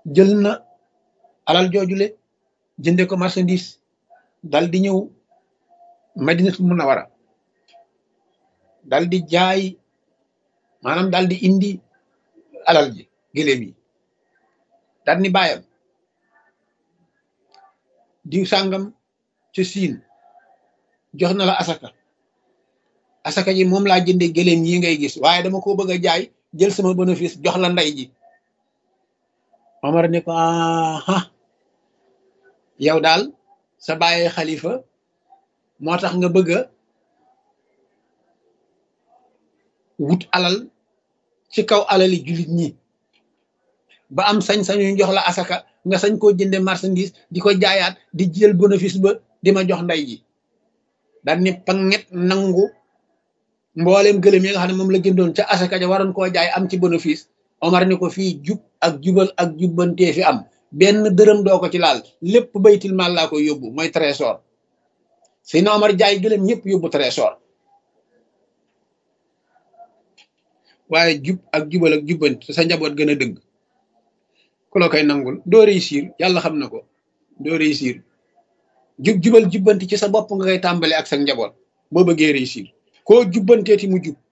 jël na alal joojule jënde ko marchandise dal di ñëw madinatul munawara dal di jaay maanaam dal di indi alal ji gëléem yi dal ni bàyyam diw sàngam ci siin jox na la asaka asaka ji moom laa jënde gëléem yi ngay gis waaye dama ko bëgg a jaay jël sama bénéfice jox la ndey ji Omar ne ko aha yow daal sa bàyyi xalifa moo tax nga bëgg a wut alal ci kaw alali jullit ñi ba am sañ-sañu jox la asaka nga sañ koo jënde marchandise di ko jaayaat di jël bénéfice ba di ma jox ndey ji daal ni panget nangu mbooleem gëlëm yi nga xam ne moom la jëndoon ca asaka ja waroon koo jaay am ci bénéfice Omar ni ko fii jub ak jubal ak jubbantee fi am benn dërëm doo ko ci laal lépp baytil maal laa koy yóbbu mooy trésor si na Omar jaay gëlëm ñëpp yóbbu trésor waaye jub ak jubal ak jubbanti sa njaboot gën a dëgg ku la koy nangul doo réussir yàlla xam na ko doo réussir jub jubal jubbanti ci sa bopp nga koy tàmbale ak sa njaboot boo bëggee réussir koo jubbanteeti mu jub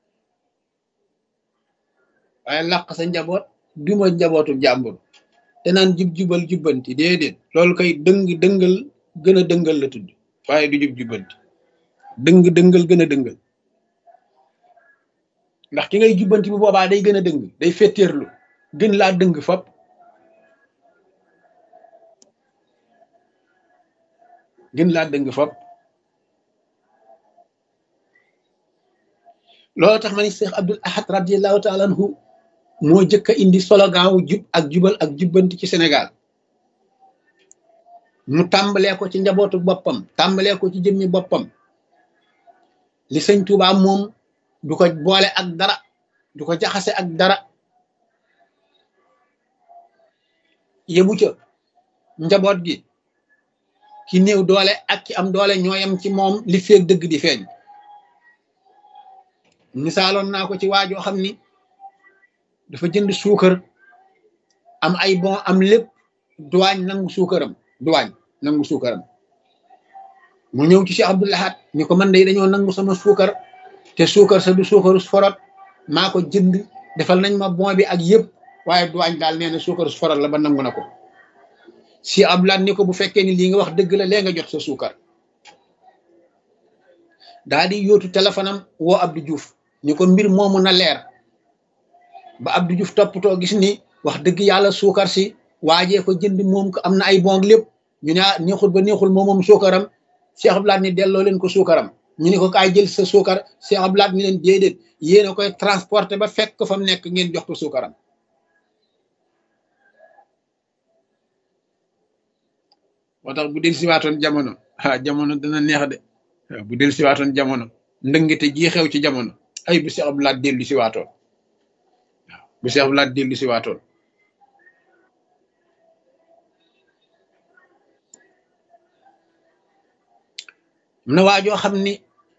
waaye làq sa njaboot duma njabootu jàmbur te naan jub jubal jubbanti déedéet loolu koy dëng dëngal gën a dëngal la tudd waaye du jub jubbanti dëng dëngal gën a dëngal ndax ki ngay jubbanti bu boobaa day gën a dëng day fetteerlu gën laa dëng fop gën laa dëng fop loolu tax ma ni Cheikh Abdul Ahad radiallahu taala anhu moo jëkk a indi slogan wu jub ak jubal ak jubbanti ci Sénégal mu tàmbalee ko ci njabootu boppam tàmbalee ko ci jëmmi boppam li sëñ Tuubaa moom du ko boole ak dara du ko jaxase ak dara yebu ca njaboot gi ki néew doole ak ki am doole ñooyam ci moom li feeg dëgg di feeñ misaaloon naa ko ci waajoo xam ni dafa jënd suukar am ay bon am lépp duwaañ nangu suukaram duwaañ nangu suukaram mu ñëw ci Cheikh Abdou Lahad ni ko man de dañoo nangu sama suukar te suukar sa du suukaru forot maa ko jënd defal nañ ma bon bi ak yëpp waaye duwaañ daal nee na suukaru forot la ba nangu na ko si Abdou Lahad ni ko bu fekkee ni lii nga wax dëgg la lee nga jot sa suukar daa di yóotu téléphone am woo Abdou Diouf ni ko mbir moomu na leer ba Abdou Diouf toppatoo gis ni wax dëgg yàlla suukar si waajee ko jënd moom ko am na ay bon lépp ñu ne neexul ba neexul moom moom suukaram Cheikh Abdou Lahad ni delloo leen ko suukaram ñu ne ko kaay jël sa suukar Cheikh Abdou Lahad ni leen déedéet yéen a koy transporté ba fekk ko fa mu nekk ngeen jox ko suukaram moo tax bu del siwaatoon jamono ah jamono dana neex de bu del siwaatoon jamono ndëngite ji xew ci jamono ay bu Cheikh Abdou Lahad dellu siwaatoon waaw bu Cheikh Abdou Lahad dellu siwaatoon am na waajoo xam ni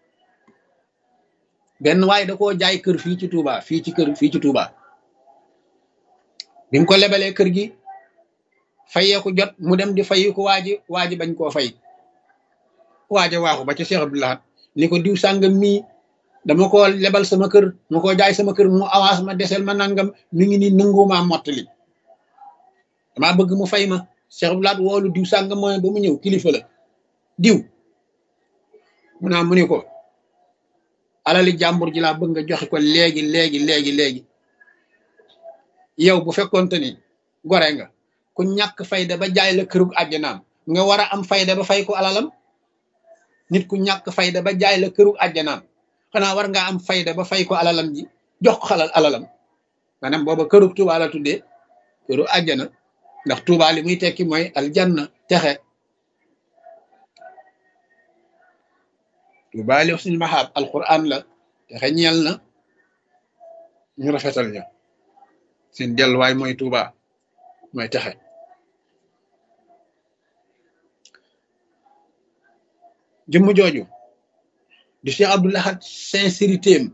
benn waay da koo jaay kër fii ci Touba fii ci kër fii ci Touba bi mu ko lebalee kër gi fayeeku jot mu dem di fayi ko waaji waaji bañ koo fay waaja waaxu ba ca Cheikh Abdou Lahad ni ko diw sàngam mii dama ko lebal sama kër ma ko jaay sama kër mu avance ma desel ma nangam mi ngi ni nangumaa mottali damaa bëgg mu fay ma Cheikh Abdou Lahad woolu diw sàngam mooy ba mu ñëw kilifa la diw mu naa mu ni ko alali jàmbur ji laa bëgg nga joxe ko léegi léegi léegi léegi yow bu fekkonte ni gore nga ku ñàkk fayda ba jaay la kërug àjjanaam nga war a am fayda ba fay ko alalam nit ku ñàkk fayda ba jaay la kërug àjjanaam xanaa war ngaa am fayda ba fay ko alalam ji jox ko xalal alalam maanaam booba kërug Tuubaa la tuddee këru àjjana ndax Tuubaa li muy tekki mooy aljanna texe Tuubaa li suñu maxaab alquran la texe ñeel na ñu rafetal ña seen delluwaay mooy Tuubaa mooy texe jëmm jooju di Cheikh Abdou Lahad sincérité am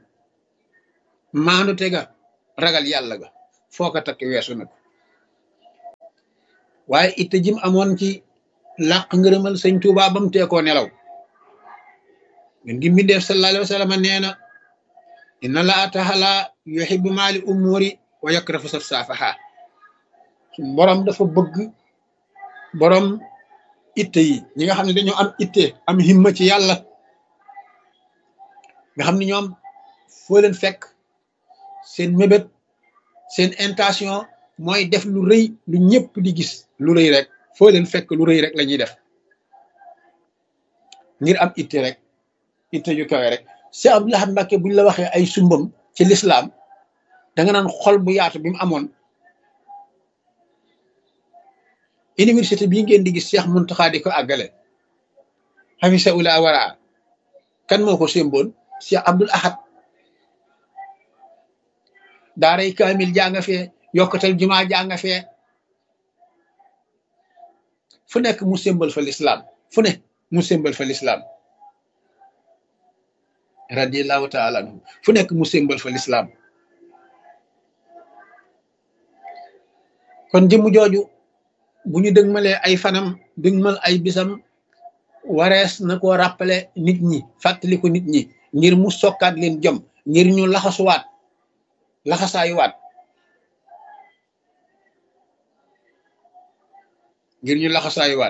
maandu te ga ragal yàlla ga foo ko takk weesu nag waaye itte jim amoon ci làq ngërëmal sëñ Tuuba ba mu teekoo nelaw ngeen gi mbindeef sallallahu alayhi wa sallam nee na inna laa taala yuhibbu maali umuri wa yakrahu safsaafaha suñ borom dafa bëgg borom itte yi ñi nga xam ne dañoo am itte am himma ci yàlla nga xam ne ñoom foo leen fekk seen mébét seen intention mooy def lu rëy lu ñëpp di gis lu rëy rek foo leen fekk lu rëy rek la ñuy def ngir am itte rek itte ju kawe rek Cheikh Abdou Lahad Mbacké buñ la waxee ay sumbam ci lislaam da nga naan xol bu yaatu bi mu amoon université bii ngeen di gis Cheikh Muntaxa di ko àggale xafisa ula waraa kan moo ko sémboon Cheikh Abdoul Ahad daaray kaamil janga fee yokkatal jumaa janga fee fu nekk mu sémbal fa lislaam fu ne mu sémbal fa lislaam radiallahu taala anhu fu nekk mu sémbal fa lislaam kon jëmm jooju bu ñu dëgmalee ay fanam dëgmal ay bisam warees na ko rappelé nit ñi fàttaliku nit ñi ngir mu sokkaat leen jom ngir ñu laxasuwaat laxasaayuwaat ngir ñu laxasaayuwaat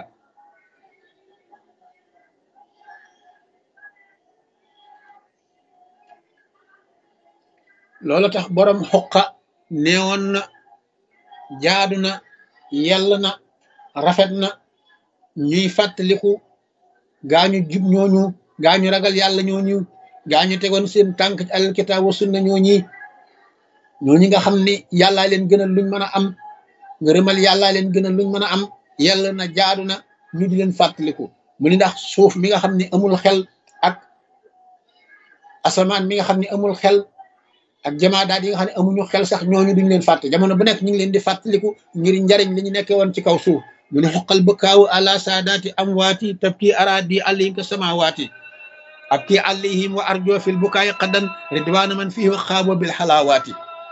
loolu tax borom xoqa neewoon na jaadu na yell na rafet na ñuy fàttaliku gaañu jub ñooñu gaañu ragal yàlla ñooñu gaañu tegoon seen tànk ci alal kitaab wa sunna ñooñi ñooñi nga xam ni yàllaa leen gënal luñ mën a am ngërëmal yàllaa leen gënal luñ mën a am yell na jaadu na ñu di leen fàttaliku mu ni ndax suuf mi nga xam ne amul xel ak asamaan mi nga xam ne amul xel ak jamaadaat yi nga xam ne amuñu xel sax ñooñu duñ leen fàtte jamono bu nekk ñu ngi leen di fàttaliku ngir njariñ li ñu nekkee woon ci kaw suuf mu ne xoqal bëkkaawu ala saadaati amwaati tabki araadi alayhim ka samawaati abki alayhim wa arjo fil bukaayi qaddan ridwaana man fihi wa xaabo bil xalaawaati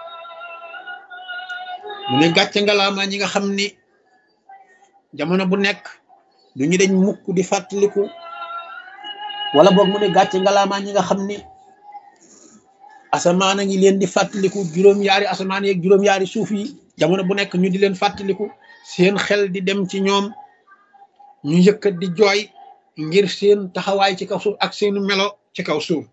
mu ne gàcce ngalaama ñi nga xam ni jamono bu nekk du ñu dañ mukk di fàttaliku wala boog mu ne gàcce ngalaama ñi nga xam ni asamaan a ngi leen di fàttaliku juróom-yaari asamaan yeeg juróom-yaari suuf yi jamono bu nekk ñu di leen fàttaliku seen xel di dem ci ñoom ñu yëkkat di jooy ngir seen taxawaay ci kaw suuf ak seenu melo ci kaw suuf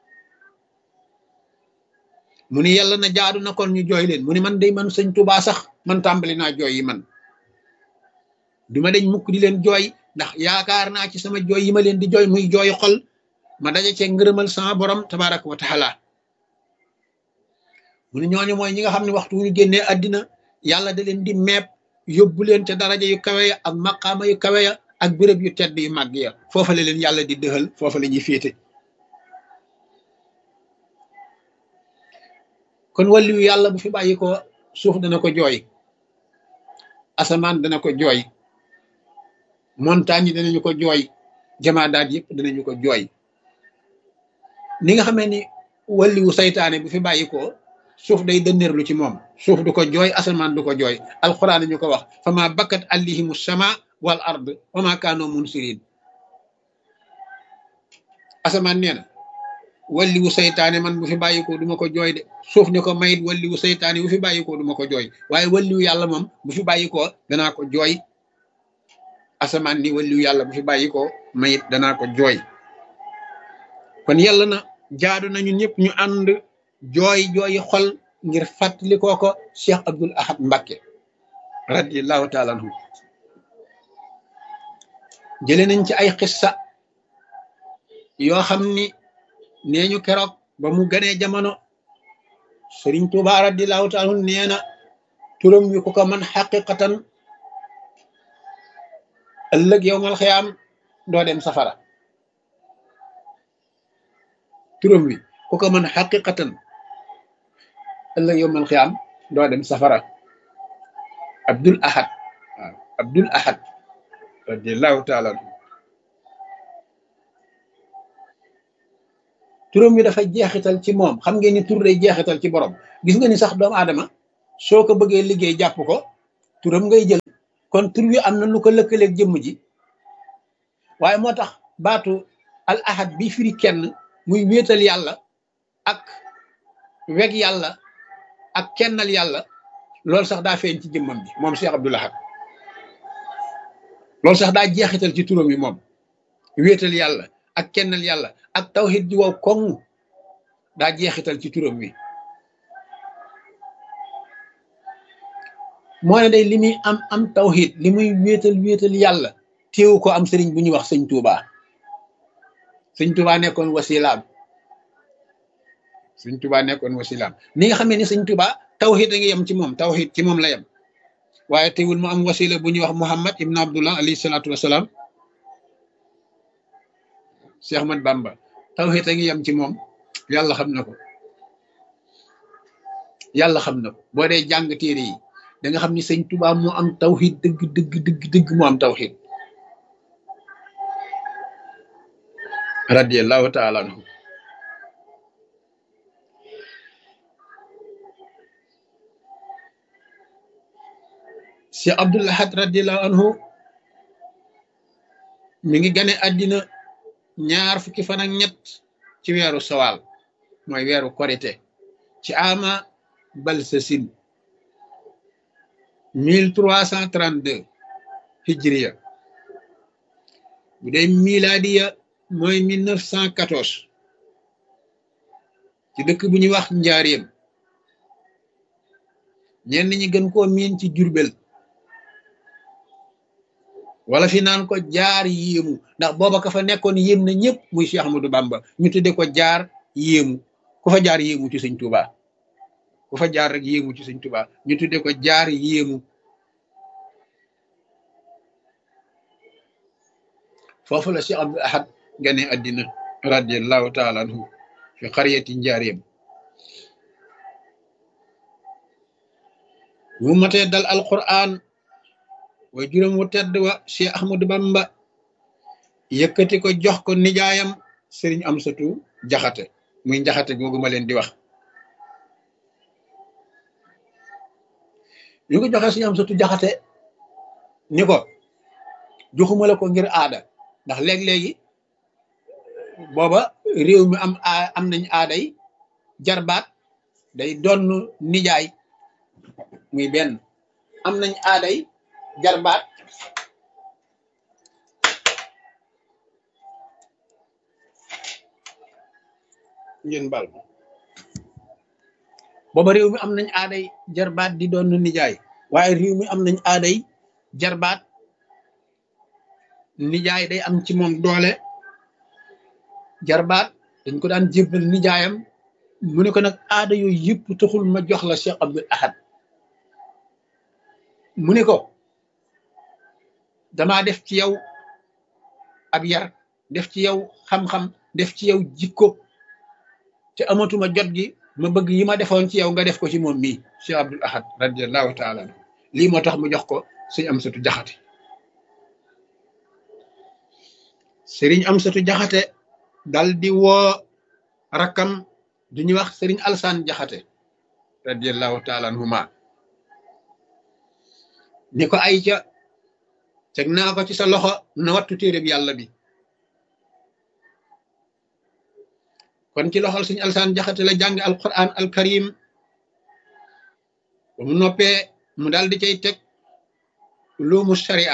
mu ni yàlla na jaadu na kon ñu jooy leen mu ni man day man sëñ Tuubaa sax man tàmbali naa jooy yi man duma dañ mukk di leen jooy ndax yaakaar naa ci sama jooy yi ma leen di jooy muy jooy xol ma daje cee ngërëmal sama borom tabaraka wa taala mu ne ñooñu mooy ñi nga xam ne waxtu wu ñu génnee àddina yàlla da leen di meeb yóbbu leen ca daraja yu kawe ya ak maqaama yu kawe ya ak béréb yu tedd yu màgg ya foofa la leen yàlla di dëxal foofa la ñuy féete kon wàlliwu yàlla bu fi bàyyi ko suuf dana ko jooy asamaan dana ko jooy montagne yi danañu ko jooy jamaadaat yëpp danañu ko jooy ni nga xamee ni wàlliwu saytaane bu fi bàyyi ko suuf day dënneerlu ci moom suuf du ko jooy asamaan du ko jooy alquran ñu ko wax fama bakkat allihimu sama wal ard wama kaanoo munsirin asamaan nee na walliwu saytaane man bu fi bàyyikoo du ma ko jooy de suuf ñu ko mayit walliwu saytaane bu fi bàyyikoo du ma ko jooy waaye walliwu yàlla moom bu fi bàyyikoo danaa ko jooy asamaan ni walliwu yàlla bu fi bàyyikoo mayit danaa ko jooy kon yàlla na jaadu nañu ñëpp ñu ànd jooy jooyi xol ngir fàttali koo ko Cheikh Abdoul Ahad Mbacké radiallahu taala anhu jële nañ ci ay xissa yoo xam ni nee ñu keroog ba mu ganee jamono Sëriñ Tuubaa radiallahu taala anhu nee na turam wi ku ko man xaqiqatan ëllëg yowmal xiyaam doo dem safara turam wi ku ko man xaqiqatan ëllëg yowmal xiyaam doo dem safara Abdul Ahad waaw Abdul Ahad radiallahu taala anhu turam wi dafa jeexital ci moom xam ngeen ni tur day jeexital ci borom gis nga ni sax doomu aadama soo ko bëggee liggéey jàpp ko turam ngay jël kon tur wi am na lu ko lëkkaleeg jëmm ji waaye moo tax baatu al ahad bi firi kenn muy wéetal yàlla ak weg yàlla ak kennal yàlla loolu sax daa feeñ ci jëmmam bi moom Cheikh Abdoul Ahad loolu sax daa jeexital ci turam yi moom wéetal yàlla ak kennal yàlla ak tawhid ji wow koŋ daa jeexital ci turam wi moo ne day li muy am am tawhid li muy wéetal wéetal yàlla téewu ko am sëriñ bu ñuy wax sëñ Touba sëñ Touba nekkoon wasilaam sëñ Touba nekkoon wasilaam ni nga xamee ni sëñ Touba tawhid a ngi yem ci moom tawhid ci moom la yem waaye teewul mu am wasila bu ñuy wax Muhammad ibn Abdullah alayhi salaatu wasalaam Cheikh Ahmad Bamba tawhid a ngi yem ci moom yàlla xam na ko yàlla xam na ko boo dee jàng téere yi da nga xam ni sëñ Touba moo am tawhid dëgg dëgg dëgg dëgg moo am tawhid radiyallahu taala anhu Cheikh Abdoul Ahad radiyallahu anhu mi ngi gane àddina ñaar fukki fan ak ñett ci weeru sawal mooy weeru korite ci ama balsasin mille trois cent trente deux hijriya bu dee miladiya mooy mille neuf cent quatorze ci dëkk bu ñuy wax njaareem ñenn ñi gën koo miin ci jurbel wala fi naan ko jaar yéemu ndax booba ka fa nekkoon yéem na ñëpp muy Cheikh Ahmadou Bamba ñu tudde ko jaar yéemu ku fa jaar yéemu ci sëñ Touba ku fa jaar rek yéemu ci sëñ Touba ñu tudde ko jaar yéemu foofu la Cheikh Abdoul Ahad gane àddina radiallahu taala anhu fi xariyati njaareem mu matee dal alquran way juróom wu tedd wa Cheikh Ahmadou Bamba yëkkati ko jox ko nijaayam sëriñ Amsatu jaxate muy njaxate googu ma leen di wax ñu ko joxee sëriñ Amsatu jaxate ni ko joxuma la ko ngir aada ndax léeg-léegi booba réew mi am am nañ aaday jarbaat day donn nijaay muy benn am nañ aaday jarbaat ngeen bal booba réew mi am nañ aaday jarbaat di doon nijaay waaye réew mi am nañ aaday jarbaat nijaay day am ci moom doole jarbaat dañ ko daan jébbal nijaayam mu ne ko nag aada yooyu yëpp taxul ma jox la Cheikh Abdoul Ahad mu ne ko damaa def ci yow ab yar def ci yow xam-xam def ci yow jikko te amatuma jot gi ma bëgg yi ma defoon ci yow nga def ko ci moom mii Cheikh Abdoul Ahad radiallahu taala anhu lii moo tax mu jox ko sëñ Amsatu Jaxate sëriñ Amsatu Jaxate dal di woo rakkam du ñuy wax sëriñ Alsaan Jaxate radiallahu taala anhuma ni ko ay ca teg naa ko ci sa loxo na wattu téereb yàlla bi kon ci loxol suñu alsaan jaxate la jàng alquran alkarim ba mu noppee mu daal di cay teg luumu sharia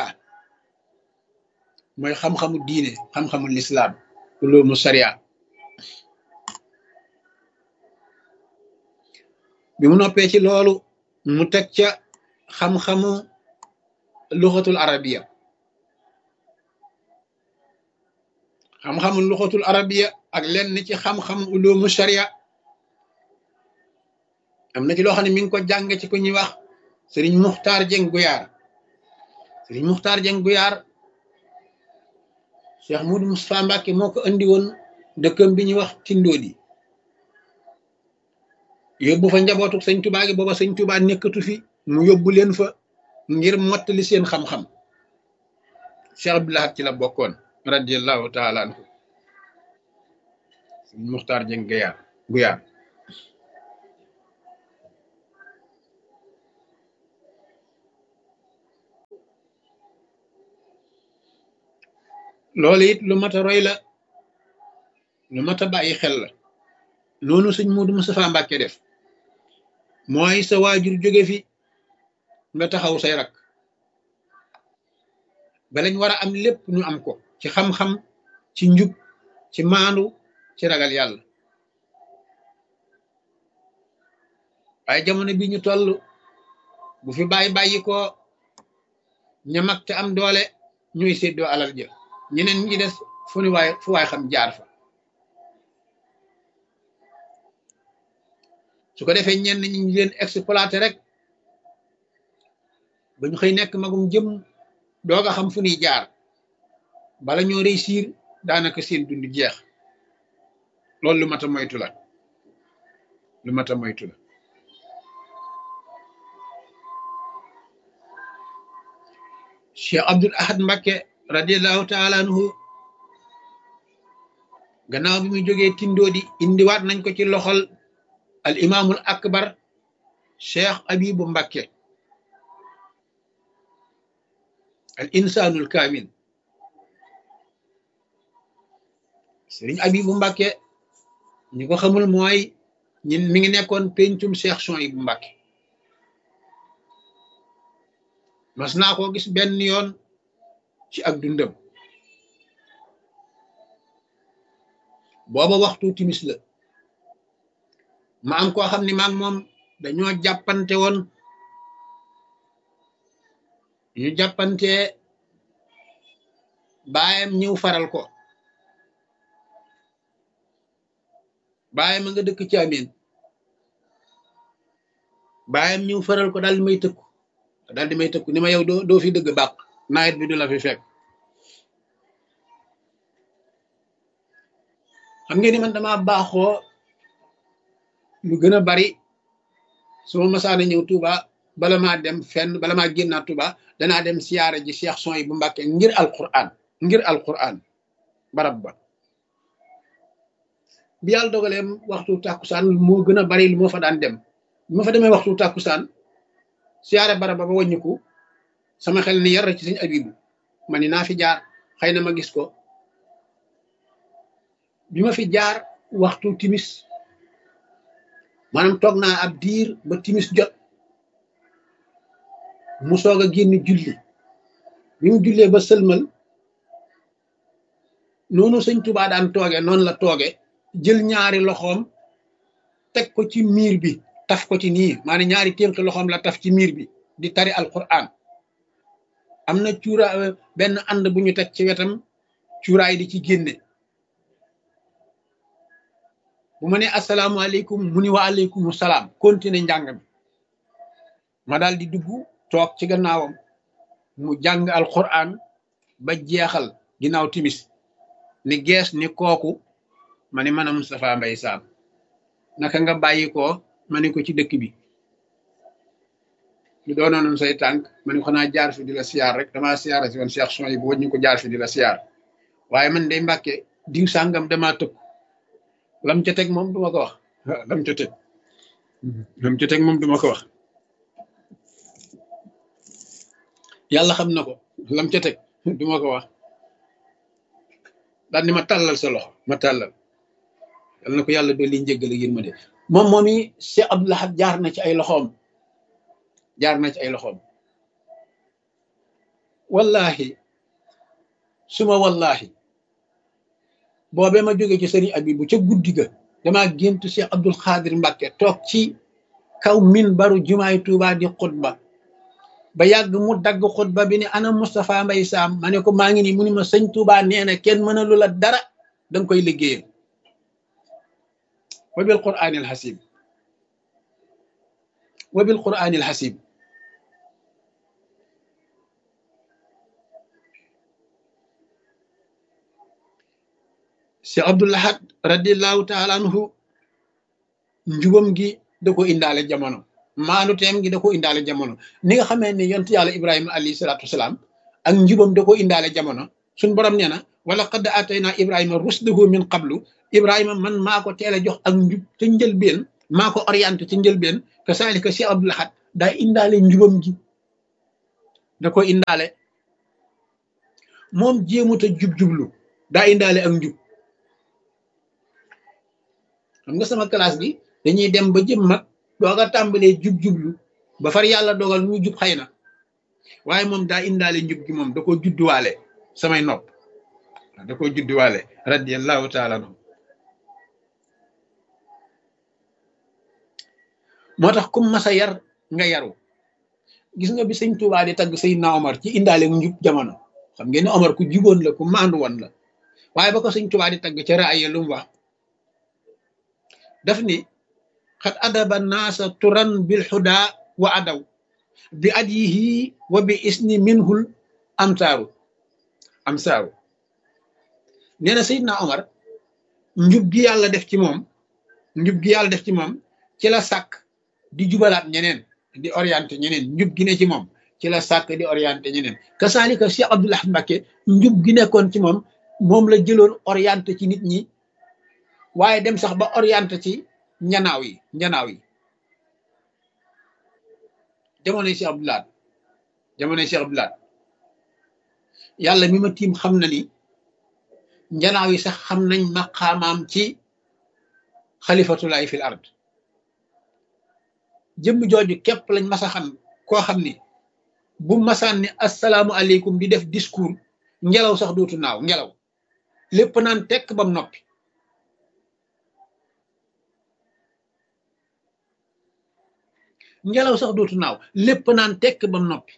mooy xam-xamu diine xam-xamu lislaam luumu sharia bi mu noppee ci loolu mu teg ca xam-xamu luxatul arabiya xam-xamu luxatul arabiya ak lenn ci xam-xam ulumu sharia am na ci loo xam ne mi ngi ko jàng ci ku ñuy wax sëriñ muxtaar jeng guyaar sëriñ muxtaar jeng guyaar cheikh mudu mustapha mbàkke moo ko andi woon dëkkam bi ñuy wax tindoodi yóbbu fa njabootu sëñ tubaa gi booba sëñ tubaa nekkatu fi mu yóbbu leen fa ngir mottali seen xam-xam cheikh Abdoul Ahad ci la bokkoon radiallahu taala anhu sëñ muxtaar jeng guyaar guyaar loolu it lu mat a roy la lu mat a bàyyi xel la noonu sëñ Moodu Mustafaa Mbàkke def mooy sa waajur jóge fi nga taxaw say rak ba lañ war a am lépp ñu am ko ci xam-xam ci njub ci maandu ci ragal yàlla waaye jamono bi ñu toll bu fi bàyyi bàyyi ko ña mag te am doole ñuy séddoo alal ja ñeneen ñi des fu ni waay fu waay xam jaar fa su ko defee ñenn ñi ñu leen exploité rek ba ñu xëy nekk magum jëm doog a xam fu ñuy jaar bala ñoo réussir daanaka seen dund jeex loolu lu mat a moytu la lu mat a moytu la Cheikh Abdul Ahad Mbakke radiallahu taala anhu gannaaw bi mu jógee tindoodi indiwaat nañ ko ci loxol al imaamul akbar Cheikh Abibu Mbakke al insaanul kaamil sëriñ Abibu Mbakke ñi ko xamul mooy ñin mi ngi nekkoon pencum Cheikh Souhaïbou Mbakke mas naa koo gis benn yoon ci ak dundam booba waxtu timis la ma am koo xam ne maag moom dañoo jàppante woon ñu jàppante baayam ñëw faral ko baayam a nga dëkk ci amin baayam ñëw faral ko daal di may tëkku daal di may tëkku ni ma yow doo doo fi dëgg bàq nawet bi du la fi fekk xam ngeen ni man dama baaxoo lu gën a bari su ma masaana ñëw Touba bala maa dem fenn bala maa génnaat Touba danaa dem siyaara ji Cheikh Souhaïbou Mbacké ngir alquran ngir alquran barab ba bi yàlla dogaleem waxtu tàkkusaan moo gën a bari lu ma fa daan dem bi ma fa demee waxtu tàkkusaan siyaare barab ba ba wàññiku sama xel ni yar ci sëñ Abibu ma ni naa fi jaar xëy na ma gis ko bi ma fi jaar waxtu timis maanaam toog naa ab diir ba timis jot mu soog a génn julli bi mu jullee ba sëlmal noonu sëñ Tuubaa daan tooge noonu la tooge jël ñaari loxoom teg ko ci miir bi taf ko ci nii maanaam ñaari ténk loxoom la taf ci miir bi di tari alquran am na cuura benn ànd bu ñu teg ci wetam cuuraay di ci génne bu ma ne asalaamualeykum mu ni wa aleykum salaam continuer njàng mi ma daal di dugg toog ci gannaawam mu jàng alquran ba jeexal ginnaaw timis ni gees ni kooku ma ni man a Moustapha Mbaye Sam naka nga bàyyi ko ma ne ko ci dëkk bi lu doonoon say tànk ma ne ko xanaa jaar fi di la siyaar rek damaa siyaara si woon Cheikh Souhaïbou bu ñu ko jaar fi di la siyaar waaye man day mbàkke diw sàngam damaa tëb lam ca teg moom duma ko wax lam ca teg lam ca teg moom duma ko wax yàlla xam na ko lam ca teg duma ko wax daal ni ma tàllal sa loxo ma tàllal yal na ko yàlla dolli njëggal ak yërmande moom moom i Cheikh Abdou Lahad jaar na ci ay loxoom jaar na ci ay loxoom wallahi suma wallahi boobee ma jóge ci sëriñ Abibu ca guddi ga damaa géntu Cheikh Abdul Xaadir Mbàkke toog ci kaw min baru jumaay Tuubaa di xutba ba yàgg mu dagg xutba bi ni ana Moustapha Mbaye Sam ma ne ko maa ngi nii mu ni ma sëñ Tuubaa nee na kenn mënalu la dara danga koy liggéeyal wa bil quraanil xasib wa bil quraanil xasib Cheikh Abdul Ahad radiallahu taala anhu njubam gi da ko indaale jamono maanu teem gi da ko indaale jamono ni nga xamee ne yontu yàlla ibrahima alayhi salaatu wasalaam ak njubam da ko indaale jamono suñ borom nee na wala qad atayna ibrahima rusdahu min qablu ibrahima man maa ko teel a jox ak njub ca njëlbeen maa ko orienté ca njëlbeen que saalika Cheikh Abdul Ahad daa indaale njubam gi da ko indaale moom jéemut a jub-jublu daa indaale ak njub xam nga sama classe bi dañuy dem ba jëm mag doog a tàmbalee jub-jublu ba far yàlla dogal ñu jub xëy na waaye moom daa indaale njub gi moom da ko judduwaale samay nopp da ko judduwaale radiallahu taala anhu moo tax kum masa yar nga yaru gis nga bi sëñ Tuubaa di tagg Seydina Omar ci indaale njub jamono xam ngeen ne Omar ku juboon la ku maandu woon la waaye ba ko sëñ Tuubaa di tagg ca raaya lu mu wax daf ni xat adaba naasa turan bil xuda wa adaw bi adyihi wa bi isni minhul amsaaru amsaaru nee na Seydina Omar njub gi yàlla def ci moom njub gi yàlla def ci moom ci la sàkk di jubalaat ñeneen di orienté ñeneen njub gi ne ci moom ci la sàkk di orienté ñeneen kasaalika Cheikh Abdoul Ahad Mbacké njub gi nekkoon ci moom moom la jëloon orienté ci nit ñi waaye dem sax ba orienté ci njanaaw yi njanaaw yi jamonoy Cheikh Abdoul Ahad jamonoy Cheikh Abdoul Ahad yàlla mi ma tiim xam na ni njanaaw yi sax xam nañ maqaamaam ci xalifatulaay fil ard jëmm jooju képp lañ mas a xam koo xam ni bu masaan ni asalaamu aleykum di def discours ngelaw sax dootu naaw ngelaw lépp naan tekk bam noppi ngelaw sax dootu naaw lépp naan tekk bam noppi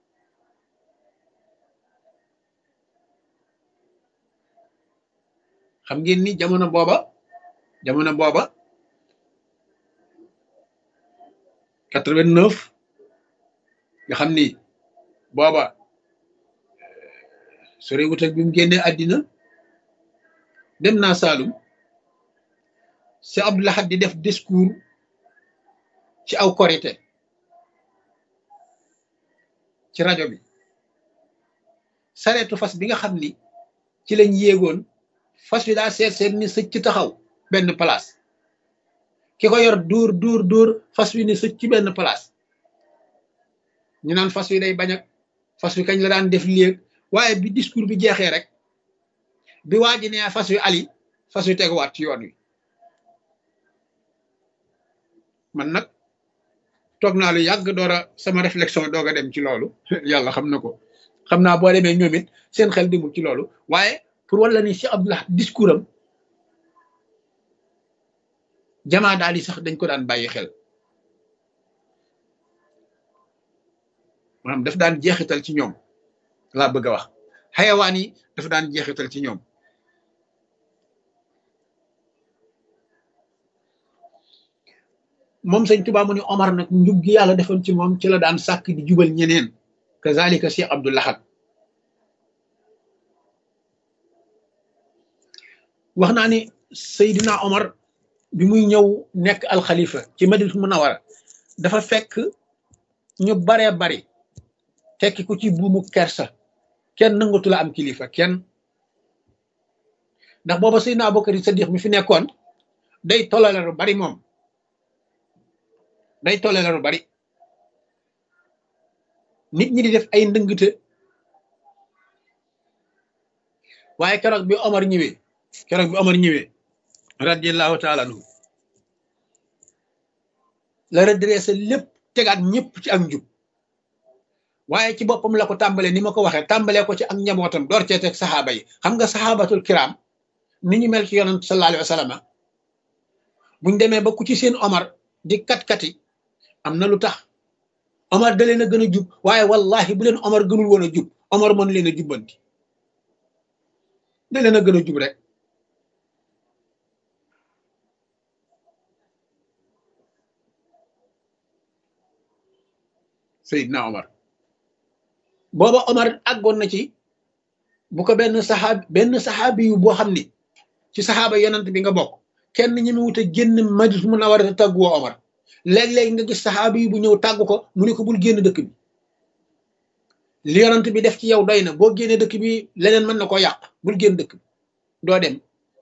xam ngeen ni jamono booba jamono booba quatre-vingt-neuf nga xam ni booba sore wut ak bi mu génnee àddina dem naa Saalum si Abdou Lahad di def discours ci aw korité ci rajo bi sareetu fas bi nga xam ni ci lañ yéegoon fas wi daa seet seet ni sëcc taxaw benn place ki ko yor dóor dóor dóor fas wi ni sëcc ci benn place ñu naan fas wi day bañ ak fas wi kañ la daan def léeg waaye bi discours bi jeexee rek bi waa ji nee fas wi ali fas wi teguwaat ci yoon wi man nag toog naa lu yàgg door a sama réflexion doog a dem ci loolu yàlla xam na ko xam naa boo demee ñoom it seen xel demul ci loolu waaye pour wala ni Cheikh Abdoul Ahad discours am jamaa daal yi sax dañ ko daan bàyyi xel maanaam daf daan jeexital ci ñoom laa bëgg a wax xayawaan yi dafa daan jeexital ci ñoom moom sëñ Tuubaa mu ni Omar nag njub gi yàlla defoon ci moom ci la daan sàkk di jubal ñeneen kazalika Cheikh Abdoul Ahad wax naa ni Seydina Omar bi muy ñëw nekk alxalifa ci Madinatu Munawara dafa fekk ñu baree bari tekki ku ci buumu kersa kenn nangatu la am kilifa kenn ndax booba Seydina Abubakar Sadiq mi fi nekkoon day tolale lu bari moom day tolale lu bari nit ñi di def ay ndëngte waaye keroog bi Omar ñëwee keroog bi Omar ñëwee radiallahu taala anhu la redressé lépp tegaat ñëpp ci ak njub waaye ci boppam la ko tàmbalee ni ma ko waxee tàmbalee ko ci ak njabootam door cee teg saxaaba yi xam nga saxaabatul kiram ni ñu mel ci yonent sallallahu alayhi wa sallam buñ demee ba ku ci seen Omar di kat-kati am na lu tax Omar da leen a gën a jub waaye wallahi bu leen Omar gënul woon a jub Omar mën leen a jubbanti da leen a gën a jub rek Seydina Omar booba Omar àggoon na ci bu ko benn saxaab benn saxaabi yu boo xam ni ci saxaaba yonent bi nga bokk kenn ñi mu wut a génn Madina mun a war a tàggu woo Omar léeg-léeg nga gis saxaabi yi bu ñëw tàggu ko mu ne ko bul génn dëkk bi li yonent bi def ci yow doy na boo génnee dëkk bi leneen mën na koo yàq bul génn dëkk bi doo dem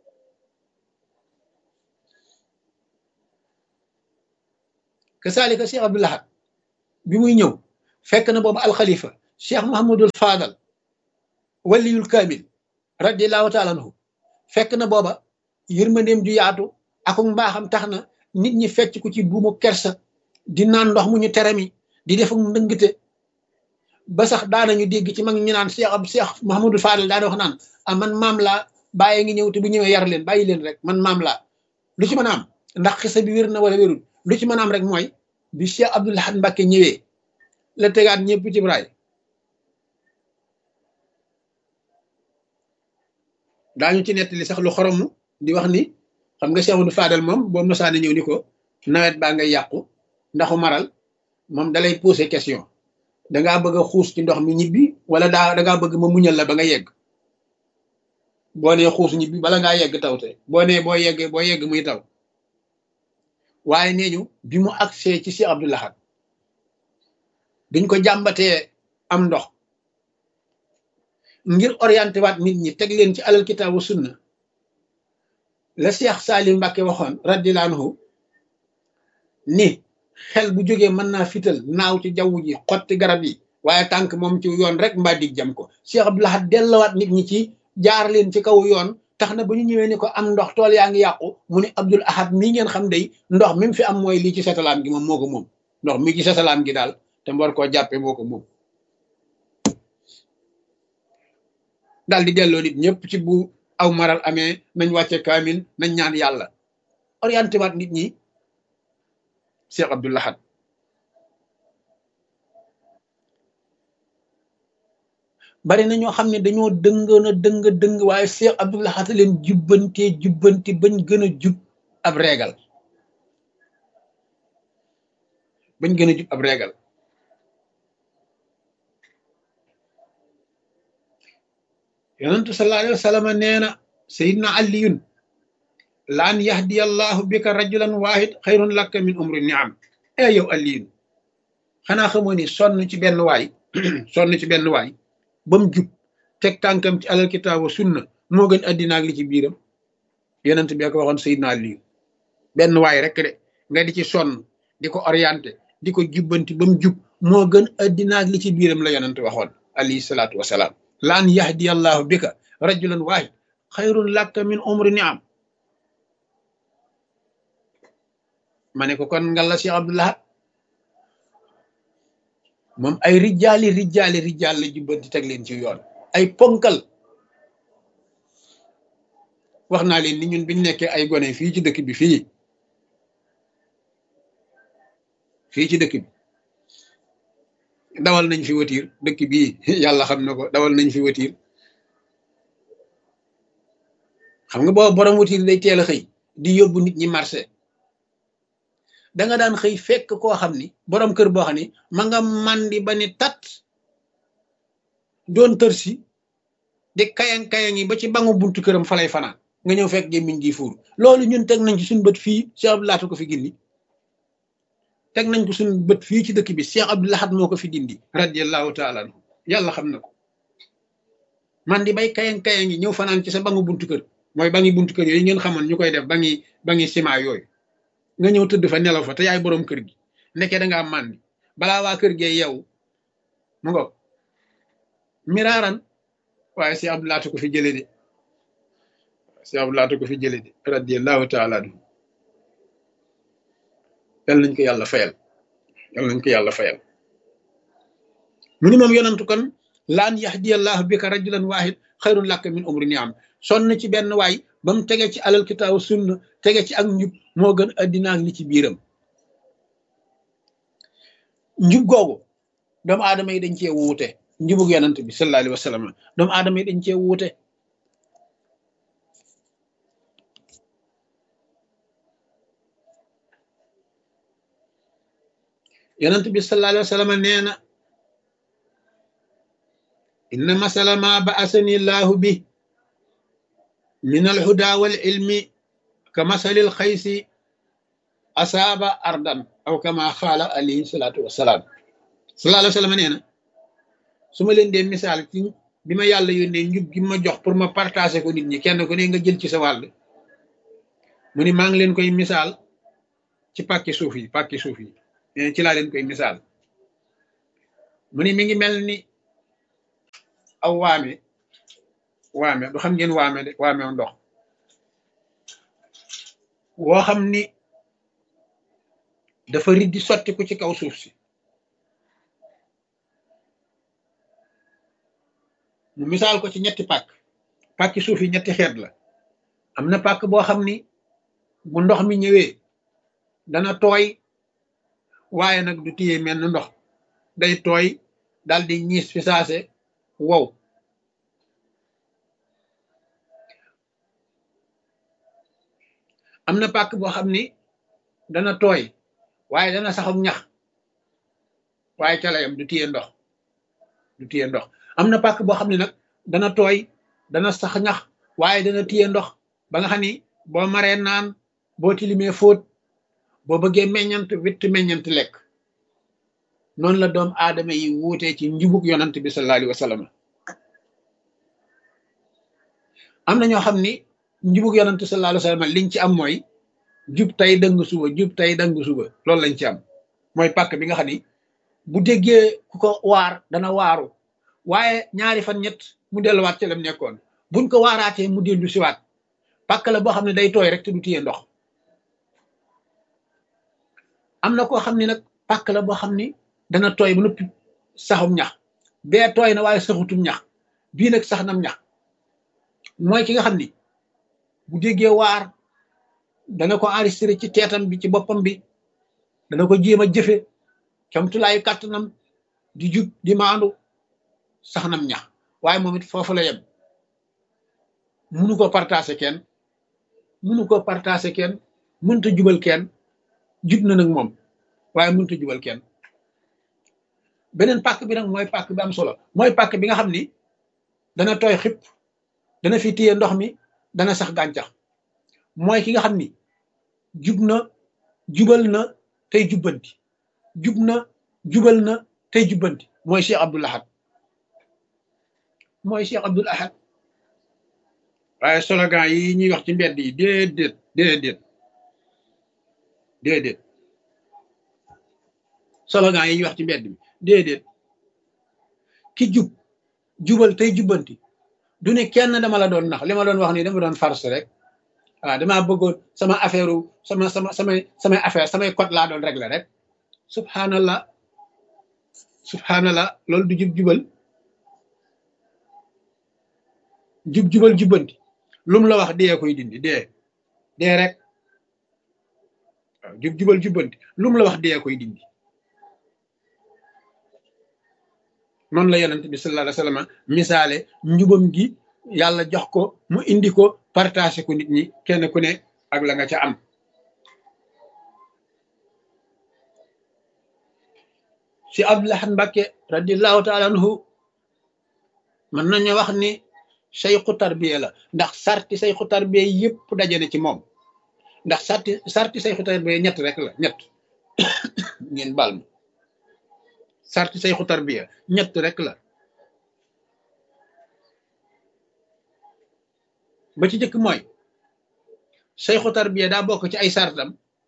kasaalika Cheikh Abdoul Ahad bi muy ñëw fekk na boobu alxalifa Cheikh Mouhamadul Fadal waliyul kaamil radiallahu taala anhu fekk na booba yërmandeem ju yaatu akum mbaaxam tax na nit ñi fecc ku ci buumu kersa di naan ndox mu ñu teremi di def ndëngte ba sax daanañu dégg ci mag ñu naan Cheikh ab Cheikh Mouhamadou Fadel daana wax naan ah man maam laa bàyyi ngi ñëw te bu ñëwee yar leen bàyyi leen rek man maam laa lu ci mën a am ndax xisa bi wér na wala wérul lu ci mën a am rek mooy bi Cheikh Abdoul Ahad Mbacké ñëwee la tegaat ñëpp ci braay daañu ci nettali sax lu xoromu di wax ni xam nga Cheikh Abdou Fadel moom boo mosaane ñëw ni ko nawet baa ngay yàqu ndaxu maral moom dalay poser question dangaa bëgg a xuus ci ndox mi ñibbi wala daa dangaa bëgg ma muñal la ba nga yegg boo nee xuus ñibbi bala ngaa yegg taw te boo nee boo yeggee boo yegg muy taw waaye nee ñu bi mu agsee ci Cheikh Abdoul Ahad duñ ko jàmbatee am ndox ngir orienté waat nit ñi teg leen ci alal kitaabu sunna la Cheikh Salim Mbacke waxoon radiyallahu anhu ni xel bu jógee mën naa fital naaw ci jaww ji xotti garab yi waaye tànk moom ci yoon rek mbaa dig jam ko Cheikh Abdoul Ahad dellawaat nit ñi ci jaar leen ci kaw yoon tax na ba ñu ñëwee ni ko am ndox tool yaa ngi yàqu mu ne Abdoul Ahad mii ngeen xam day ndox mi mu fi am mooy lii ci satalaam gi moom moo ko moom ndox mi ci satalaam gi daal te mboor koo jàppe moo ko moom daal di delloo nit ñëpp ci bu aw maral amee nañ wàcce kaamil nañ ñaan yàlla orienté waat nit ñi Cheikh Abdoul Ahad bari na ñoo xam ne dañoo dëngoon a dëng dëng waaye Cheikh Abdoul Ahad leen jubbantee jubbanti bañ gën a jub ab reegal bañ gën a jub ab reegal yonentu sallallahu alayhi wa sallam nee na sayidna aliyun laan yahdiya allahu bika rajulan wahid xayrun laka min umri niam e yow aliyun xanaa xamoo ni sonn ci benn waay sonn ci benn waay ba mu jub teg tànkam ci alal kitaabu sunna moo gën addina ak li ci biiram yonent bi ko waxoon sayidna aliyun benn waay rek de nga di ci sonn di ko orienté di ko jubbanti ba mu jub moo gën addina ak li ci biiram la yonent waxoon alayhi salaatu wasalaam laan yahdi allahu bika rajulan waahid xayrun laka min umri niam ma ne ko kon ngalla Cheikh Abdoul Ahad moom ay rijaali rijaali rijaal la jubbanti teg leen ci yoon ay ponkal wax naa leen ni ñun biñ nekkee ay gone fii ci dëkk bi fii fii ci dëkk bi dawal nañ fi watiir dëkk bii yàlla xam na ko dawal nañ fi watiir xam nga boobu borom watiir day teel a xëy di yóbbu nit ñi marché da nga daan xëy fekk koo xam ni borom kër boo xam ni ma nga mandi ba ni tat doon tër si di kayang kayang yi ba ci bangu buntu këram falay fanaan nga ñëw fekk gémmiñ gi fuur loolu ñun teg nañ ci suñu bët fii Cheikh Abdoul Ahad ko fi gindi teg nañ ko suñu bët fii ci dëkk bi Cheikh Abdoul Ahad moo ko fi dindi radiallahu taala anhu yàlla xam na ko man di bay kayang kayang yi ñëw fanaan ci sa bangu buntu kër mooy bangi buntu kër yooyu ngeen xamoon ñu koy def bangi bangi ciment yooyu nga ñëw tëdd fa nelaw fa te yaay boroom kër gi nekkee da ngaa màndi balaa waa kër gee yow mu ngo miraaran waaye Cheikh Abdoul Ahad ko fi jële de Cheikh Abdoul Ahad ko fi jële de radiallahu taala anhu yal nañ ko yàlla fayal yal nañ ko yàlla fayal mu ni moom yonantu kon laan yahdiyallahu bika rajulan wahid xayrun laka min umri niam sonn ci benn waay ba mu tege ci alal kitaabu sunna tege ci ak njub moo gën addina ak li ci biiram njub googu doomu aadama yi dañ cee wuute njubug yonant bi sallallahu alayhi wa sallam doomu aadama yi dañ cee wuute yonent bi sallallahu alayhi wa sallam nee na inna masala ma ba'asani llahu bi min alhuda wal ilmi ka masalil xaysi asaaba ardan aw kama xaala alayhi salaatu wasalaam sallallahu alayhi wa sallam nee na su ma leen dee misaal ci bi ma yàlla yónnee njub gi ma jox pour ma partager ko nit ñi kenn ku ne nga jël ci sa wàll mu ni maa ngi leen koy misaal ci pàkki suuf yi pàkki suuf yi ci laa leen koy misaal mu ni mi ngi mel ni aw waame waame du xam ngeen waame de waame ndox woo xam ni dafa riddi sotti ku ci kaw suuf si mu misaal ko ci ñetti pàkk pàkki suuf yi ñetti xeet la am na pàkk boo xam ni bu ndox mi ñëwee dana tooy waaye nag du téye mel ni ndox day tooy dal di ñiis fi saase wow am na pàkk boo xam ni dana tooy waaye dana saxum ñax waaye ca layam du téye ndox du téye ndox am na pàkk boo xam ne nag dana tooy dana sax ñax waaye dana téye ndox ba nga xam ni boo maree naan boo tilimee fóot boo bëggee meññant witt meññant lekk noonu la doom aadama yi wuutee ci njubug yonant bi sallallahu alayhi wa sallam am na ñoo xam ni njubug yonant sallallahu alayhi wa sallam liñ ci am mooy jub tey dëng suba jub tey dëng suba loolu lañ ci am mooy pàkk bi nga xam ni bu déggee ku ko waar dana waaru waaye ñaari fan ñett mu delluwaat ci lam nekkoon buñ ko waaraatee mu dellu siwaat pàkk la boo xam ne day tooy rek te du téye ndox am na koo xam ni nag pàkk la boo xam ni dana tooy ba noppi saxum ñax bee tooy na waaye saxutum ñax bii nag sax nam ñax mooy ki nga xam ni bu déggee waar dana ko enregistré ci teetam bi ci boppam bi dana ko jéem a jëfe camtulaayu kàttanam di jub di maandu sax nam ñax waaye moom it foofu la yem munu ko partagé kenn munu ko partagé kenn mënta jubal kenn jub na nag moom waaye mënta jubal kenn beneen pàkk bi nag mooy pàkk bi am solo mooy pàkk bi nga xam ni dana tooy xip dana fi téye ndox mi dana sax gàncax mooy ki nga xam ni jub na jubal na tey jubbanti jub na jubal na tey jubbanti mooy Cheikh Abdoul Ahad mooy Cheikh Abdoul Ahad waaye slogan yi ñuy wax ci mbedd yi déedéet déedéet déedéet slogan yi ñuy wax ci mbedd bi déedéet ki jub jubal tey jubbanti du ne kenn dama la doon nax li ma doon wax nii dama doon farce rek waaw damaa bëggoon sama affaire sama sama samay samay affaire samay code laa doon régler rek subhanallah subhanallah loolu du jub jubal jub jubal jubbanti lum la wax dee koy dindi dee dee rek waaw jub jubal jubbanti lum la wax dee koy dindi noonu la yonent bi sallallahu alayhi wa sallam misaale njubam gi yàlla jox ko mu indi ko partagé ko nit ñi kenn ku ne ak la nga ca am si Abdul Ahad Mbacké radiallahu taala anhu mën nañu wax ni sayxu tarbiya la ndax sarti sayxu tarbiya yëpp daje na ci moom ndax sarti sarti sayxu tarbiya ñett rek la ñett ngeen bal ma sarti sayxu tarbiya ñett rek la ba ci jëkk mooy sayxu tarbiya daa bokk ci ay sartam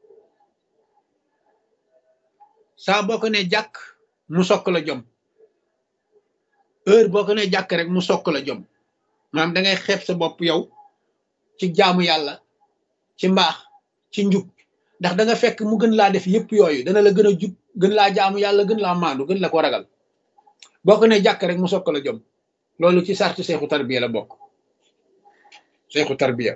saa boo ko ne jàkk mu sokk la jom heure boo ko ne jàkk rek mu sokk la jom maanaam da ngay xeeb sa bopp yow ci jaamu yàlla ci mbaax ci njub ndax da nga fekk mu gën laa def yëpp yooyu dana la gën a jub gën laa jaamu yàlla gën laa maandu gën la ko ragal boo ko ne jàkk rek mu sokk la jom loolu ci sarti seexu tarbiya la bokk seexu tarbiya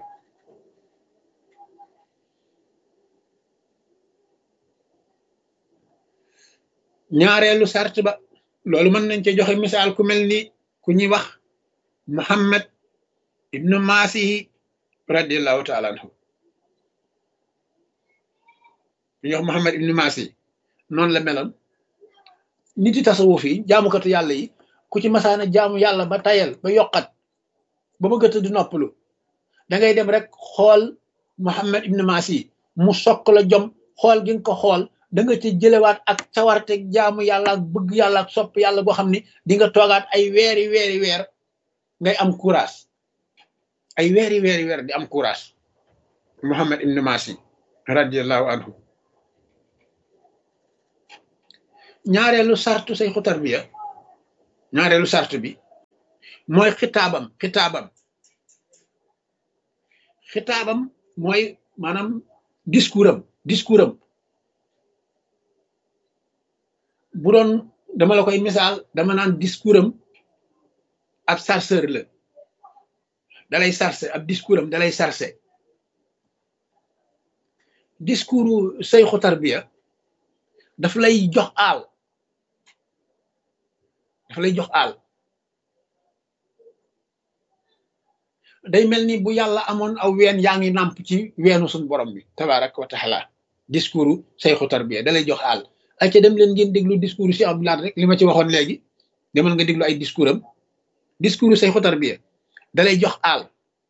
ñaareelu sart ba loolu mën nañ ci joxe misaal ku mel ni ku ñuy wax muhammad ibnu maasihi radiallahu taala anhu ku ñuy wax muhammad ibnu maasihi noonu la meloon nit yi tasawuf yi jaamukatu yàlla yi ku ci masaana jaamu yàlla ba tayal ba yokkat ba bëgg a di noppalu da ngay dem rek xool muhammad ibnu maasihi mu sokk la jom xool gi nga ko xool da nga ci jëlewaat ak cawarte jaamu yàlla ak bëgg yàlla ak sopp yàlla boo xam ni di nga toogaat ay weeri weeri weer ngay am courage ay weeri weeri weer di am courage Muhammad ibn Masi radiallahu anhu ñaareelu sartu sayxu tarbiya ñaareelu sart bi mooy xitaabam xitaabam xitaabam mooy maanaam discours am discours am bu doon dama la koy misaal dama naan discours am ab chargeur la dalay chargé ab discours am dalay chargé discours sayxu tarbiya daf lay jox aal daf lay jox aal day mel ni bu yàlla amoon aw ween yaa ngi nàmp ci weenu suñ borom bi tabarak wa taala discours sayxu tarbiya dalay jox aal ay ca dem leen ngeen déglu discours si Abdoulaye rek li ma ci waxoon léegi demal nga déglu ay discours am discours sayxu tarbiya dalay jox aal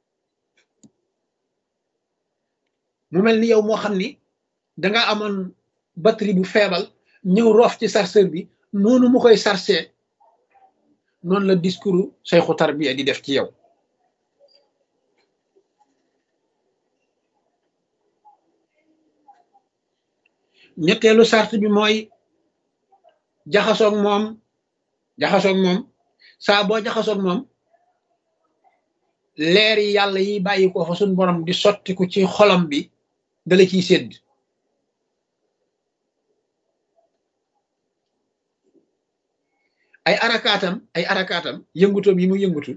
mu mel ni yow moo xam ni danga amoon batterie bu feebal ñëw roof ci chargeur bi noonu mu koy chargé noonu la discours sayxu tarbiya di def ci yow ñetteelu sart bi mooy jaxasoog moom jaxasoog moom saa boo jaxasoog moom leer yi yàlla yi bàyyi ko fa suñ borom di sottiku ci xolam bi dala ciy sédd ay arakaatam ay arakaatam yëngutoom yi mu yëngutu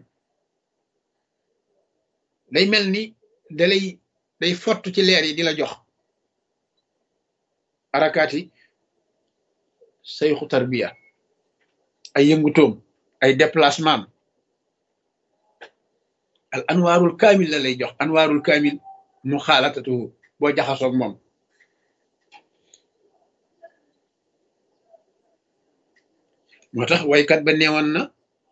day mel ni dalay day fott ci leer yi di la jox arakaati sayxu tarbiya ay yëngutoom ay déplacement al anwaarul kaamil la lay jox anwaarul kaamil mu xaalatatu boo jaxasoog moom moo tax waykat ba neewoon na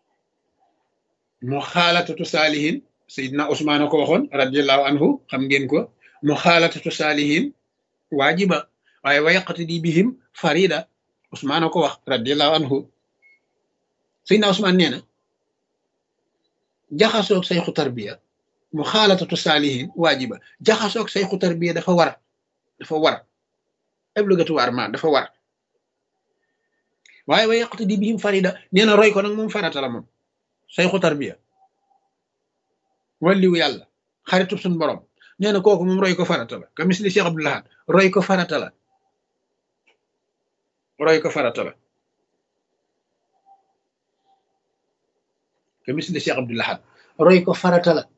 mu xaalatatu saalihin sayidna Usmaan ko waxoon radiallahu anhu xam ngeen ko mu xaalatatu saalihin waajiba waaye wayaqati di bihim farida Usmaan ko wax radiallahu anhu sayidna Usmaan nee na jaxasoog sayxu tarbiya mu xaalatatu saalihin waajiba jaxasoog sayxu tarbiya dafa war dafa war obligatoirement dafa war waaye wa yaqti di bihim farida nee na roy ko nag moom farata la moom sayxu tarbiya walliwu yàlla xaritub suñ borom nee na kooku moom roy ko farata la ka misli Cheikh Abdou Lahad roy ko farata la roy ko farata la ka misli Cheikh Abdou Lahad roy ko farata la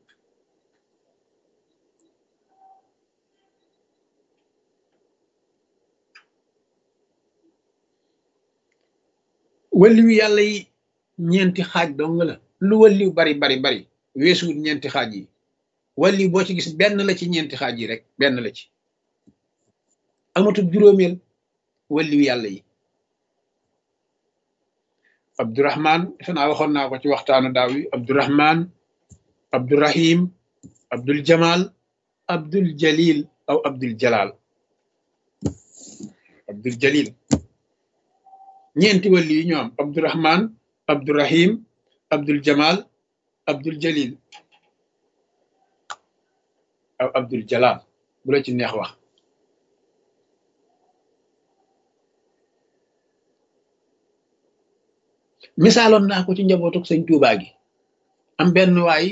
walliwu yàlla yi ñeenti xaaj dong la lu walliw bari bari bari weesuwut ñeenti xaaj yi walliw boo ci gis benn la ci ñeenti xaaj yi rek benn la ci amatul juróomeel walliw yàlla yi abdurahman defe naa waxoon naa ko ci waxtaanu daaw yi abdurahman abdurahim abdul jamal abdul jalil aw abdul jalal abdul jalil ñeenti wàlli yi ñoo am abdurahman abdurahim abdul jamal abdul jalil aw abdul jalal bu la ci neex wax misaaloon naa ko ci njabootuk sëñ Tuubaa gi am benn waay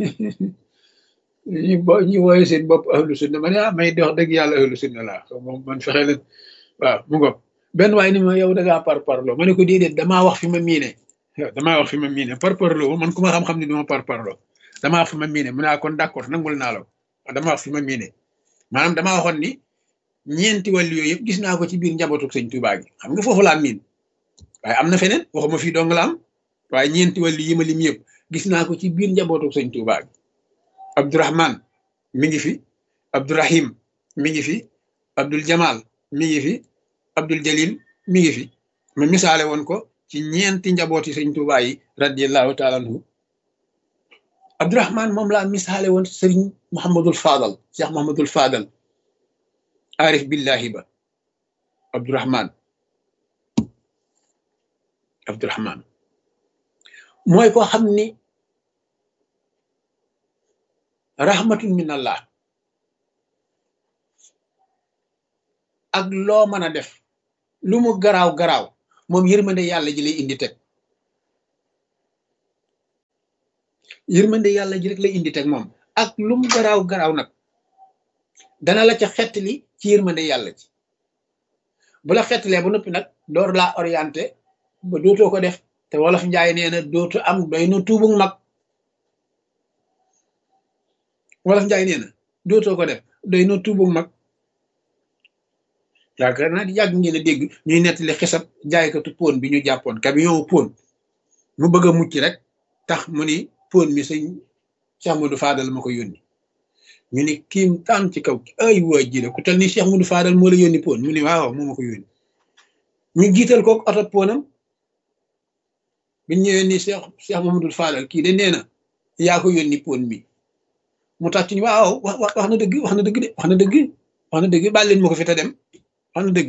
ñu bo ñu wooye seen bopp ahlu sunna ma ne ah may dox dëgg yàlla ahlu sunna laa moom man fexe leen waaw mu ngoog benn waay ni ma yow da ngaa par parloo ma ne ko déedéet damaa wax fi ma miine damaa wax fi ma miine par parloo man ku ma xam-xam ne duma par parloo damaa wax fi ma miine mu naa kon d'accord nangul naa la ko damaa wax fi ma miine maanaam damaa waxoon ni ñeenti wàllu yooyu yëpp gis naa ko ci biir njabootuk sëñ Tuubaa gi xam nga foofu laa miin waaye am na feneen waxuma fii dong la am waaye ñeenti wàllu yi ma lim yëpp gis naa ko ci biir njabootuk sëñ Tuubaa gi Abdourahman mi ngi fi Abdourahim mi ngi fi Abdul Jamal mi ngi fi Abdul Jalil mi ngi fi ma misaale woon ko ci ñeenti njabooti sëñ Tuubaa yi radiallahu taala anhu Abdourahman moom laa misaale woon sëriñ Muhammadul Fadal Cheikh Muhammadul Fadal arif billahi ba Abdourahman Abdourahman mooy koo xam ni rahmatun min allah ak loo mën a def lu mu garaaw garaaw moom yërmande yàlla ji lay indi teg yërmande yàlla ji rek lay indi teg moom ak lu mu garaaw garaaw nag dana la ca xettali ci yërmande yàlla ci bu la xettalee ba noppi nag door laa orienté ba dootoo ko def te wolof njaay nee na dootu am doy na tuubug mag wolof njaay nee na dootoo ko def doy na tuubug mag yaakaar naa di yàgg ngeen a dégg ñuy nettali xisab jaaykatu pon bi ñu jàppoon camion pon mu bëgg a mucc rek tax mu ni pon mi sëñ Cheikh Modou Fadal ma ko yónni ñu ni kiim taan ci kaw ay waa ji la ku tel ni Cheikh Modou Fadal moo la yónni pon mu ni waaw moo ma ko yónni ñu jiital kook oto ponam biñ ñëwee ni Cheikh Cheikh Mamadou Fadal kii de nee na yaa ko yónni pon mi mu tax ci ñu waaw wax wax na dëgg wax na dëgg de wax na dëgg wax na dëgg baal leen ma ko fi te dem wax na dëgg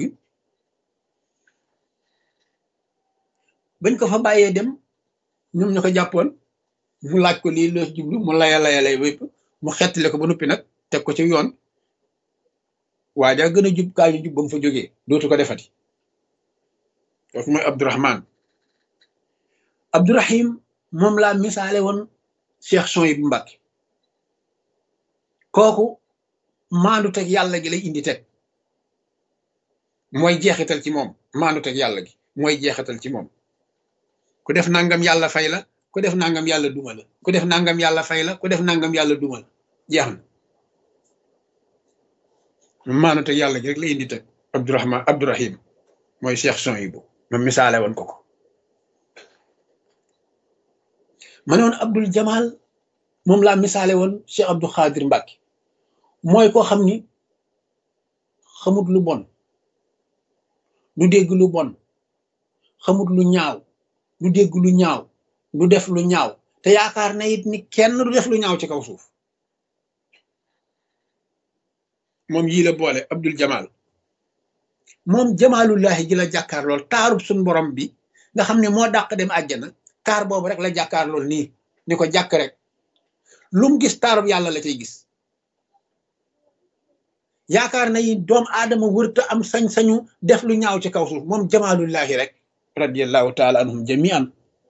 bañ ko fa bàyyee dem ñoom ñu ko jàppoon mu laaj ko lii loo jublu mu laya laya lay wépp mu xettile ko ba noppi nag teg ko ci yoon waa jaa gën a jub kaa ñu jub ba mu fa jógee dootu ko defati kooku mooy Abdourahman Abdourahim moom laa misaale woon Cheikh Souhaïbou Mbacké kooku maandu teg yàlla gi lay indi teg mooy jeexital ci moom maandu teg yàlla gi mooy jeexital ci moom ku def nangam yàlla fay la ku def nangam yàlla duma la ku def nangam yàlla fay la ku def nangam yàlla duma la jeex na maandu teg yàlla gi rek lay indi teg Abdourahman Abdourahim mooy Cheikh Souhaïbou ma misaale woon ko ko ma ne woon Abdul Jamal moom laa misaale woon Cheikh Abdou Khadir Mbacké mooy koo xam ni xamut lu bon du dégg lu bon xamut lu ñaaw du dégg lu ñaaw du def lu ñaaw te yaakaar na it ni kenn du def lu ñaaw ci kaw suuf moom yii la boole Abdul Jamal moom jamaalullahi ji la jàkkaar lool taarub suñ borom bi nga xam ne moo dàq dem àjjana taar boobu rek la jàkkaar lool nii ni ko jàkk rek lu mu gis taarub yàlla la cay gis yaakaar na yi doom aadama wërta am sañ-sañu def lu ñaaw ci kaw suuf moom jamaalullahi rek radiallahu taala anhum jamian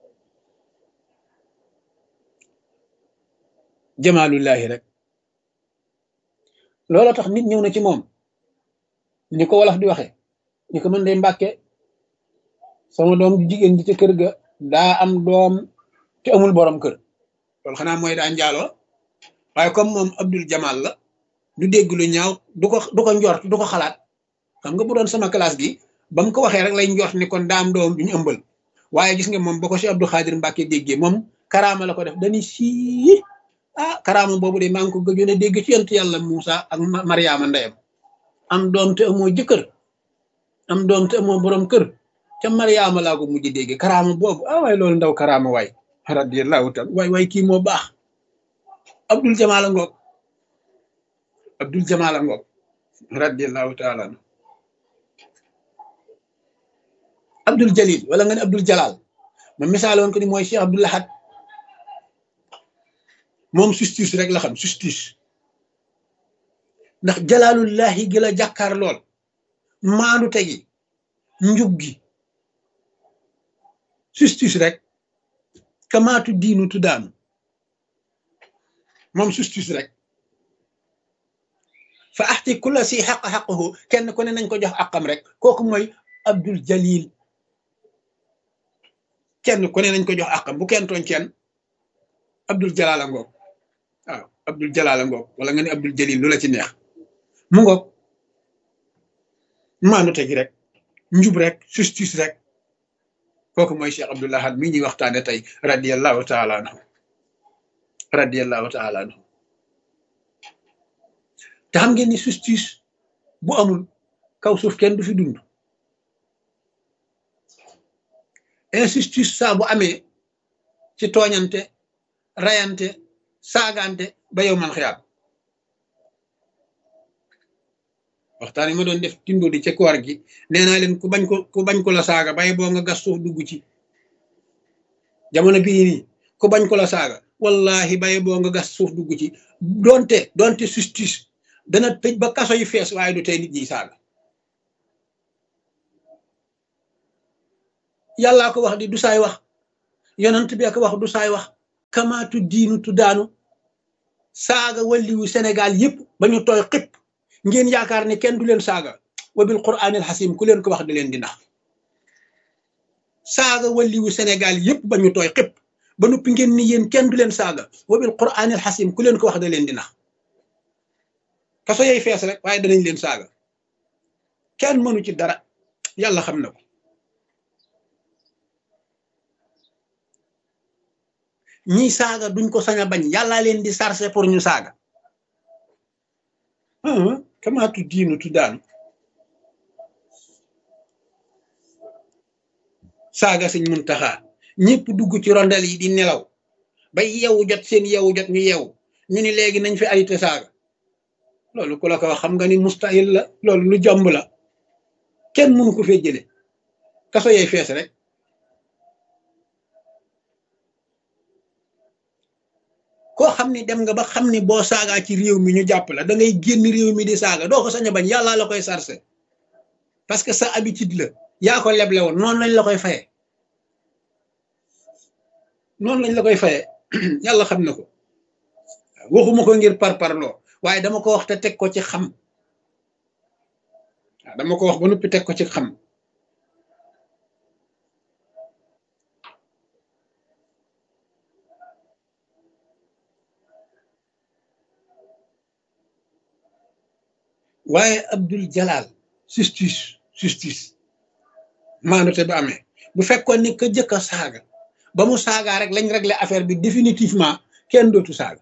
jamaalullahi rek loolu tax nit ñëw na ci moom ni ko wolof di waxe ni ko mën day mbàkke sama doom ju jigéen ji ci kër ga daa am doom te amul borom kër loolu xanaa mooy daa njaaloo waaye comme moom Abdul Jamal la du dégg lu ñaaw du ko du ko njort du ko xalaat xam nga bu doon sama classe gi ba mu ko waxee rek lay njort ni kon daa am doom du ñu ëmbal waaye gis nga moom ba ko si Abdou Khadir Mbacke déggee moom karaama la ko def dañuy sii ah karaama boobu de maa ngi ko gëjoon a dégg ci yent yàlla Moussa ak Mariama ndeyam am doom te amoo jëkkër am doom te amoo borom kër ca Mariama laa ko mujj dégg karaama boobu ah waay loolu ndaw karaama waay radiyallahu taala waay waay kii moo baax Abdul Jamal a ngoog Abdul Jamal a ngoog radiyallahu taala anhu Abdul Jalil wala nga ne Abdul Jalal ma misaaloon ko ni mooy Cheikh Abdul Lahad moom justice rek la xam justice ndax jalaalullahi gi la jàkkaar lool maandu tegi njub gi justice rek kamaatu diinu tuddaanu moom justice rek fa axti kulla si xaq xaqahu kenn ku ne nañ ko jox àqam rek kooku mooy Abdul Jalil kenn ku ne nañ ko jox àqam bu kenn tooñ kenn Abdul Jalal a ngoog waaw Abdul Jalal a ngoog wala nga ne Abdul Jalil lu la ci neex mu ngoog maandu tegi rek njub rek justice rek kooku mooy Cheikh Abdoul Ahad mii ñuy waxtaane tey radiallahu taala anhu radiallahu taala anhu te xam ngeen ni justice bu amul kaw suuf kenn du fi dund injustice saa bu amee ci tooñante rayante saagante ba yow man xiyaam waxtaan yi ma doon def tindo di ca koor gi nee naa leen ku bañ ko ku bañ ko la saaga bay boo nga gas suuf dugg ci jamono bii nii ku bañ ko la saaga wallahi bay boo nga gas suuf dugg ci donte donte justice dana tëj ba kaso yi fees waaye du tey nit ñi saaga yàllaa ko wax di du saay wax yonent bi ak wax du saay wax kamaatu diinu tu daanu saaga walliwu Sénégal yépp ba ñu tooy xëpp ngeen yaakaar ne kenn du leen saaga wa bil quraanil xasim ku leen ko wax da leen di nax saaga waliwu Sénégal yépp ba ñu tooy xëpp ba noppi ngeen ni yéen kenn du leen saaga wa bil quraanil xasim ku leen ko wax da leen di nax kaso yay fees rek waaye danañ leen saaga kenn mënu ci dara yàlla xam na ko ñii saaga duñ ko sañ a bañ yàlla leen di sarse pour ñu saaga kama tu diinu tu daanu saaga Sëñ Muntaxa ñëpp dugg ci rondel yi di nelaw ba yeewu jot seen yeewu jot ñu yeewu ñu ni léegi nañ fi arrêté saaga loolu ku la ko wax xam nga ni mustahil la loolu lu jomb la kenn mënu ko fee jële kaso yey fees rek koo xam ni dem nga ba xam ni boo saagaa ci réew mi ñu jàpp la da ngay génn réew mi di saaga doo ko sañ a bañ yàllaa la koy sarse parce que sa habitude la yaa ko leble woon noonu lañ la koy faye noonu lañ la koy faye yàlla xam na ko waxuma ko ngir parparloo waaye dama ko wax te teg ko ci xam waaw dama ko wax ba noppi teg ko ci xam waaye Abdul Jalal justice justice maandute ba amee bu fekkoon ni ka jëkk a saaga ba mu saagaa rek lañ réglé affaire bi définitivement kenn dootu saaga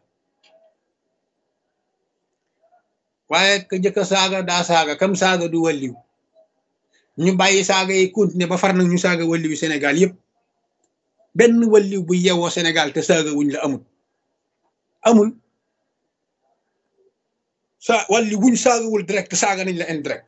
waaye ka jëkk a saaga daa saaga kam saaga du walliw ñu bàyyi saaga yi continuer ba far nag ñu saaga walliwu Sénégal yëpp benn walliw bu yewoo Sénégal te saaga wuñ la amul amul sa walli wuñ saagawul direct saaga nañ la indirect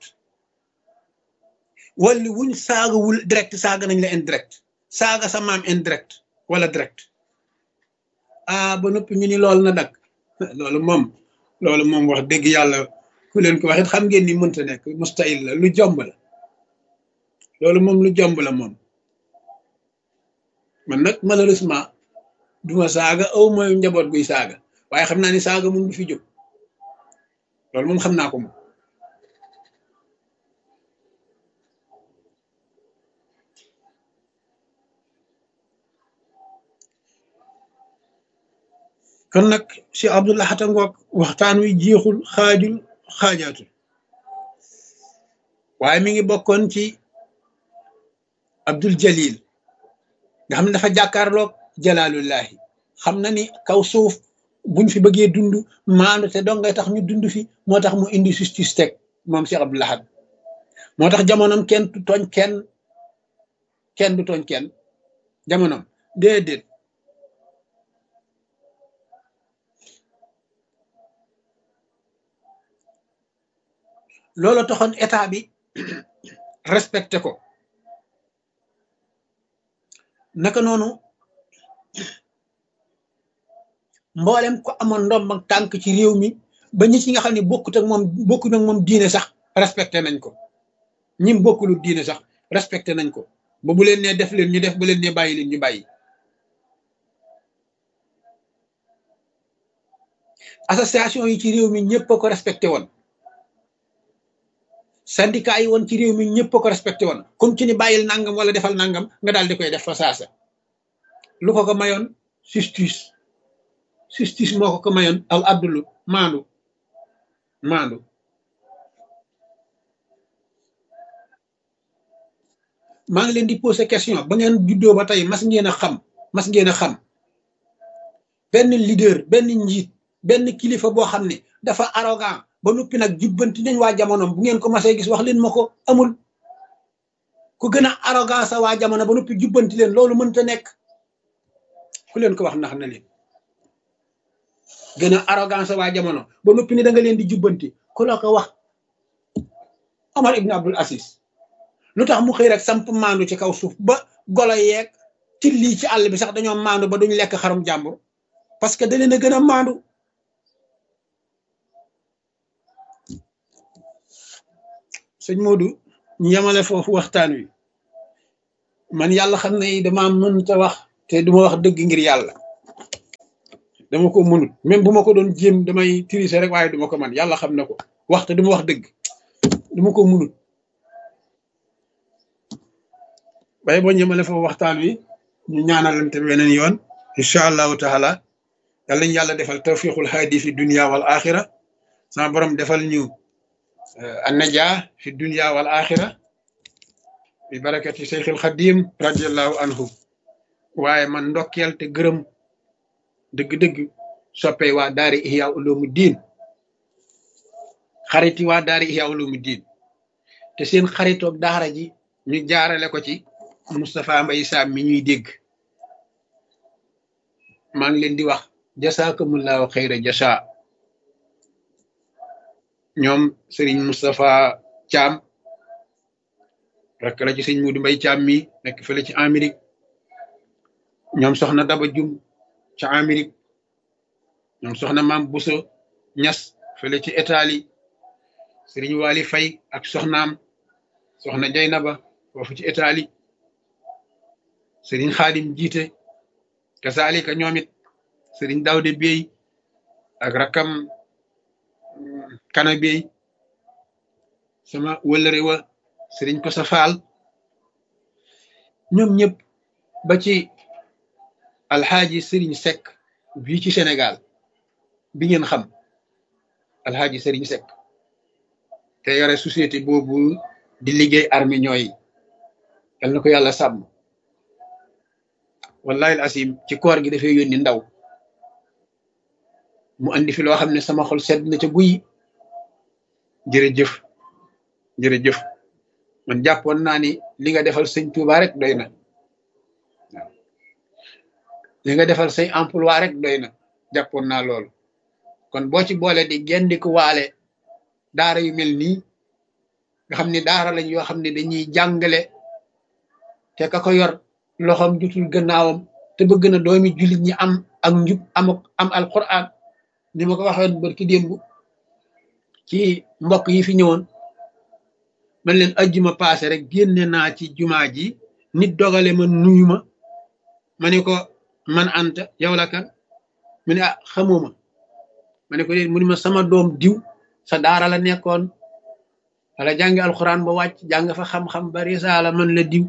walli wuñ saagawul direct saaga nañ la indirect saaga sa maam indirect wala direct ah ba noppi ñu ni loolu na dak loolu moom loolu moom wax dëgg yàlla ku leen ko waxit xam ngeen ni mënta nekk mustahil la lu jomb la loolu moom lu jomb la moom man nag malheureusement duma saaga aw mooy njaboot guy saaga waaye xam naa ni saaga moom du fi jóg loolu moom xam naa ko moom kon nag si Abdullah Xata ngoog waxtaan wi jeexul xaajul xaajaatul waaye mi ngi bokkoon ci Abdul Jalil nga xam ne dafa jàkkaarloog jalaalullahi xam na ni kaw suuf buñ fi bëggee dund maandu te dong ngay tax ñu dund fi moo tax mu indi justice teg moom Cheikh Abdou Lahad moo tax jamonoom kenn du tooñ kenn kenn du tooñ kenn jamonoom déedéet loolu taxoon état bi respecté ko naka noonu mboolem ko amoon ndomb ak tànk ci réew mi ba ñi ci nga xam ne bokkut ak moom bokkut ak moom diine sax respecté nañ ko ñim bokkulu diine sax respecté nañ ko ba bu leen nee def leen ñu def bu leen nee bàyyi leen ñu bàyyi association yi ci réew mi ñëpp a ko respecté woon syndicat yi woon ci réew mi ñëpp a ko respecté woon comme ci ni bàyyil nangam wala defal nangam nga daal di koy def fa saasa lu ko ko mayoon justice justice moo ko ko mayoon al abdulu maandu maandu maa ngi leen di poser question ba ngeen juddoo ba tey mas ngeen a xam mas ngeen a xam benn leader benn njiit benn kilifa boo xam ne dafa arrogant ba noppi nag jubbanti nañ waa jamonoom bu ngeen ko masee gis wax leen ma ko amul ku gën a arrogant sa waa jamono ba noppi jubbanti leen loolu mënta nekk ku leen ko wax ndax na leen gën a arrogance waa jamono ba noppi ni da nga leen di jubbanti ku la ko wax Omar ibn Abdul Aziz lu tax mu xëy rek samp maandu ci kaw suuf ba golo yeeg tilli ci àll bi sax dañoo maandu ba duñ lekk xarum jàmbur parce que da leen a gën a maandu sëñ Modou ñu yemale foofu waxtaan wi man yàlla xam ne dama mënta wax te duma wax dëgg ngir yàlla dama ko mënut même bu ma ko doon jéem damay tricher rek waaye duma ko man yàlla xam na ko waxte du ma wax dëgg du ma ko munut waaye boo ñëmale foofu waxtaan wi ñu ñaanalante beneen yoon incha allahu taala yàlla ñu yàlla defal tawfiqul haadi fi dunia wal axira sama borom defal ñu annaja fi dunia wal axira bi barakati seyxil xadim radiallahu anhu waaye man ndokkeel te gërëm dëgg-dëgg soppee waa daari ihya ulumu diin xariti waa daari ihya ulumu diin te seen xaritoog daara ji ñu jaarale ko ci Moustapha Mbaye Sam mi ñuy dégg maa ngi leen di wax jasaakumullahu xayra jasa ñoom Serigne Moustapha Thiam rek la ci sëñ Mudu Mbay Thiam mi nekk fële ci Amérique ñoom soxna Daba Jum ca Amérique ñoom soxna Maam Buso Ñas fële ci Italie Serigne Wali Fay ak soxnaam soxna Jaynaba foofu ci Italie Serigne Xaadim jiite kasaalika ñoom it Serigne Dawde Bey ak rakam kana Bey sama wëllëre wa Serigne Kosa Faal ñoom ñëpp ba ci alxaaji Serigne Seck bii ci Sénégal bi ngeen xam alxaaji Serigne Seck te yore société boobu di liggéey armée ñooy yal na ko yàlla sàmm wallahi asim ci koor gi dafay yónni ndaw mu andi fi loo xam ne sama xol sedd na ca guy jërëjëf jërëjëf man jàppoon naa ni li nga defal sëñ Touba rek doy na waaw li nga defal say emploi rek doy na jàppoon naa loolu kon boo ci boole di gendi ko waale daara yu mel nii nga xam ne daara lañ yoo xam ne dañuy jàngale te ka ko yor loxoom jutul gannaawam te bëgg na doomi jullit ñi am ak njub am am alquran ni ma ko waxoon barki démb ci mbokk yi fi ñëwoon man leen ajjuma paase rek génne naa ci jumaa ji nit dogale ma nuyu ma ma ne ko man anta yow la kan mu ne ah xamuma ma ne ko déet mu ne ma sama doom diw sa daara la nekkoon wala jàngi alquran ba wàcc jàng fa xam-xam ba risaala man la diw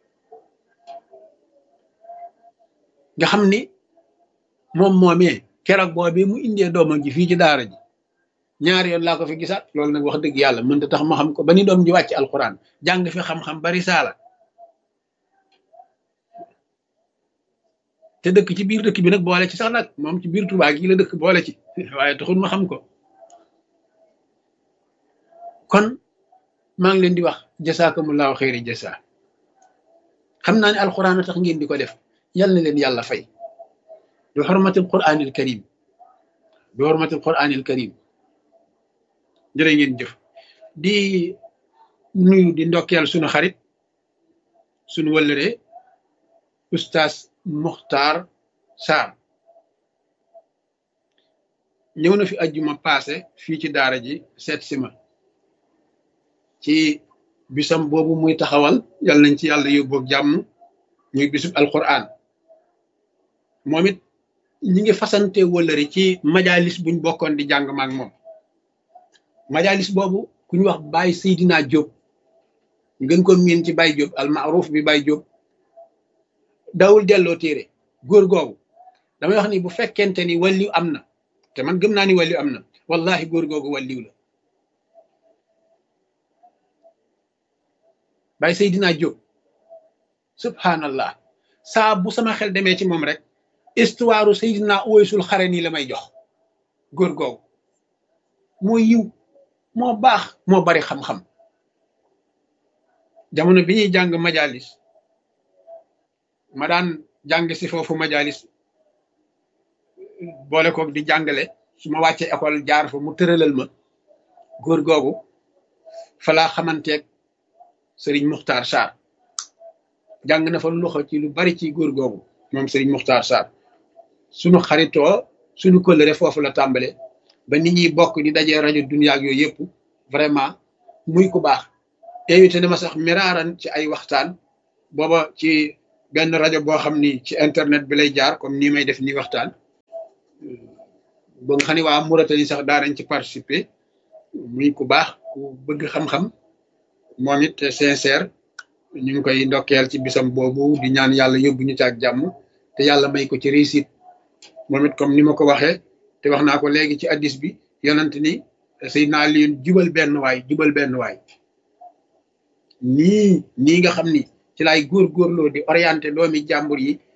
nga xam ni moom moomee keroog boobi mu indee doomam ji fii ci daara ji ñaari yoon laa ko fi gisaat loolu nag wax dëgg yàlla mënta tax ma xam ko ba ni doom ji wàcc alquran jàng fi xam-xam ba risaala te dëkk ci biir dëkk bi nag boole ci sax nag moom ci biir Tuubaa gi la dëkk boole ci waaye taxul ma xam ko kon maa ngi leen di wax jasaakumullahu xayri jasa xam naa ne alquran a tax ngeen di ko def yal na leen yàlla fay bi xormatil quranil karim bi xormatil quranil karim jërë ngeen jëf di nuyu di ndokkeel sunu xarit sunu wëllëre oustaz Muxtaar Sarr ñëw na fi ajjuma paase fii ci daara ji seet si ma ci bisam boobu muy taxawal yal nañ ci yàlla yóbboog jàmm ñuy bisub alquran moom it ñi ngi fasante wëllëri ci majalis buñ bokkoon di jàng maak moom majalis boobu ku ñu wax Baye Seydina Diop ngeen ko miin ci Baye Diop al maaruf bi Baye Diop dawul delloo téere góor googu damay wax ni bu fekkente ni walliw am na te man gëm naa ni walliw am na wallahi góor googu walliw la Baye Seydina Diop subhanallah saa bu sama xel demee ci moom rek histoire Seydina Uwaysul Xarani la may jox góor googu moo yiw moo baax moo bari xam-xam jamono bi ñuy jàng majalis ma daan jàng si foofu majalis boole koog di jàngale su ma wàccee école jaar fa mu tëralal ma góor googu fa laa xamanteeg Serigne Muxtaar Sarr jàng na fa loxo ci lu bari ci góor googu moom Serigne Muxtaar Sarr sunu xaritoo sunu kóllëre foofu la tàmbale ba nit ñi bokk di dajee rajo dunya ak yooyu yëpp vraiment muy ku baax invité na ma sax miraaran ci ay waxtaan booba ci benn rajo boo xam ni ci internet bi lay jaar comme nii may def nii waxtaan ba nga xam ne waa Mauritanie sax daanañ ci participer muy ku baax ku bëgg xam-xam moom it sincère ñu ngi koy ndokkeel ci bisam boobu di ñaan yàlla yóbbu ñu ci ak jàmm te yàlla may ko ci réussite moom it comme ni ma ko waxee te wax naa ko léegi ci addis bi yonent ni Seydina Aliyun jubal benn waay jubal benn waay nii nii nga xam ni ci laay góorgóorloo di orienté doomi jàmbur yi